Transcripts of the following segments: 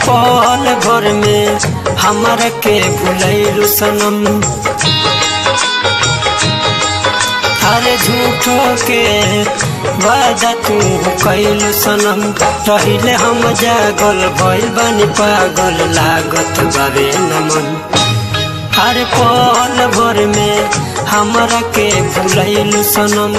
पल भर में हमरा के भुलैलु सनम अरे झूठो के वादा तू कैलु सनम रहिले हम जागल भइल बानी पागल लागत बाबे नमन हर पल भर में हमरा के भुलैलु सनम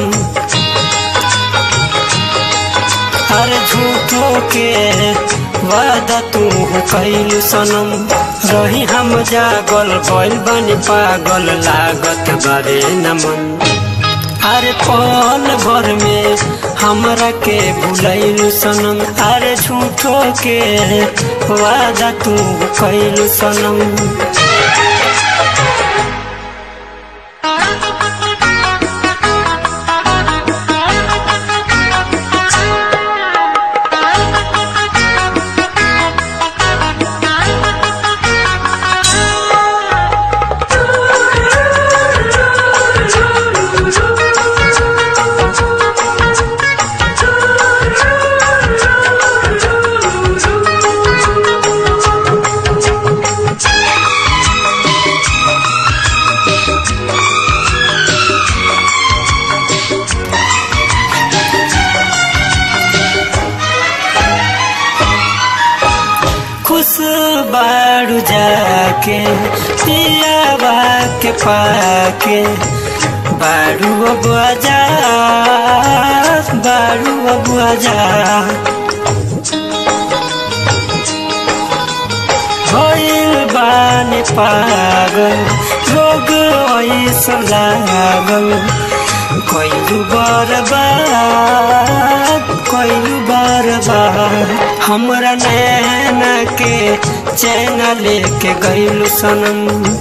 हर झूठो के वादा तू कैलु सनम रही हम जागल भइल बानी पागल लागत बाबे नमन हर पल भर में हमरा के भुलैलु सनम अरे झूठो के वादा तू कैलु सनम खुश बाड़ू जाके पियाबा के पाके बाड़ू अब आजा बाड़ू अब आजा भइल बानी पागल रोग ऐसा लागल कैलू बर्बाद कैलू बर्बाद हमरा नैना के चैन लेके गैलू सनम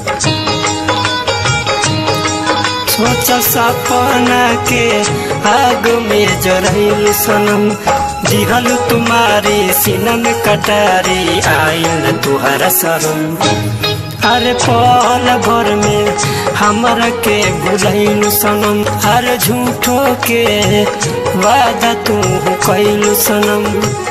सोच सपना के आग में जरैलू सनम दिहल तुम्हारी सीना में कटारी आयल तुहरा शरम हर पल भर में हमरा के भुलैलु सनम हर झूठो के वादा तू कैलु सनम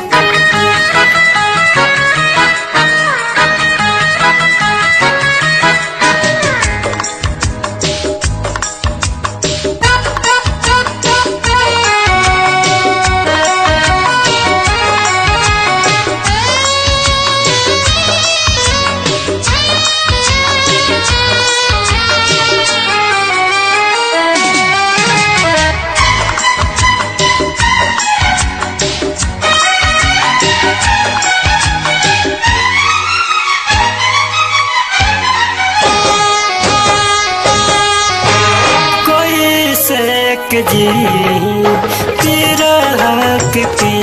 कोई से के जी तेरा हक पी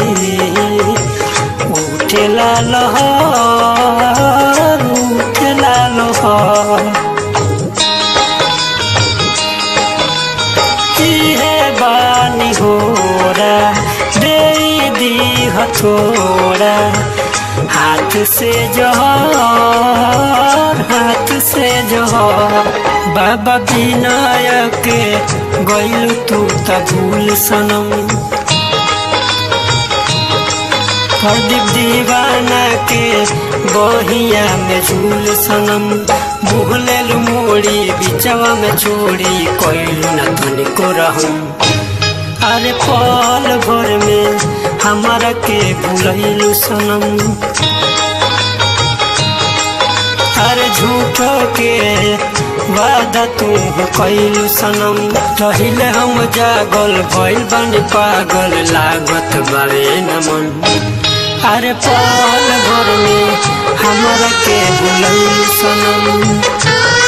उठेला लहर उठेला लहर इहे बानी होरा दे दी हथोड़ा हाथ से जोहर हाथ से जोहर बाबा विनायक गइल तू त भूल सनम प्रदीप दीवाना के बहिया में झूल सनम भूलेलु मोड़ी बिचवा में छोड़ी कोइलू न तनिको रहम अरे पल भर में हमारा के भूलैलु सनम अरे झूठो के वादा तू कैलू सनम रहिले हम जागल भइल बानी पागल लागत बावे नमन अरे पल भर में हमरा के भूलैलु सनम